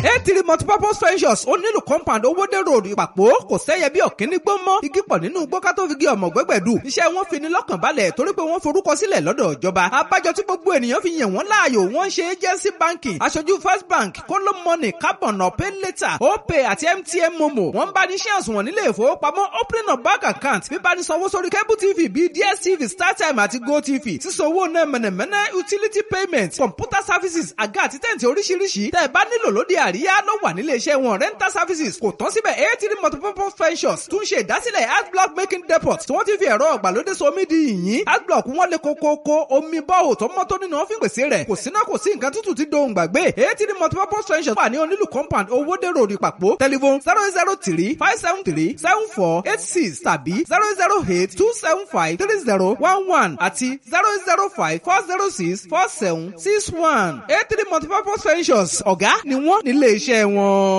eighty multipurpose ventures ó nílùú compound owóde road ìpàpọ̀ kò sẹ́yẹ bí ọ̀kíní gbó mọ́ igi pọ̀ nínú gbọ́ká tó fi gé ọmọ gbẹ́gbẹ̀dù iṣẹ́ wọn fi ni lọ́kàn balẹ̀ torí pé wọ́n forúkọ sílẹ̀ lọ́dọ̀ ìjọba abájọ tí gbogbo ènìyàn fi yàn wọ́n láàyò wọ́n ṣe agency banking aṣojú first bank kóló money carbon ọ̀pẹ́ later opay àti mtn momo wọ́n bá ní ṣé àsùnwọ̀n nílé ìfowópamọ́ opening of bank account bíbá ní sanwó sórí cable tv bíi dstv startime àti gotv sísanwó náà mẹ̀nẹ̀mẹ̀nẹ̀ utility payment computer services àga àti tẹ̀ǹtì oríṣiríṣi tẹ́ ẹ bá nílò lóde àríyá ló wà nílé iṣẹ́ wọn rental services kò tán síbẹ̀ eighty multipurpose ventures tún ṣe ìdásílẹ̀ adblock making depot tí wọ́n ti fi ẹ̀rọ ọ̀gbàlódé somi di yìnyín adblock wọn lè kókókó omi bọ́ọ̀ tó mọ́ tó nínú ọ́fíìn pèsè rẹ̀ kò síná kò sí nǹkan tútù tí dohùn gbàgbé eighty multipurpose ventures wà ní onílù compound owóde road ìpàpọ̀ telephone zero zero three five seven three seven four eight six tàbí zero zero eight two seven five three zero one one àti zero zero five four zero six four seven six one eight three multipurpose ventures ọ̀gá ni wọ́n nílé iṣẹ́ wọn.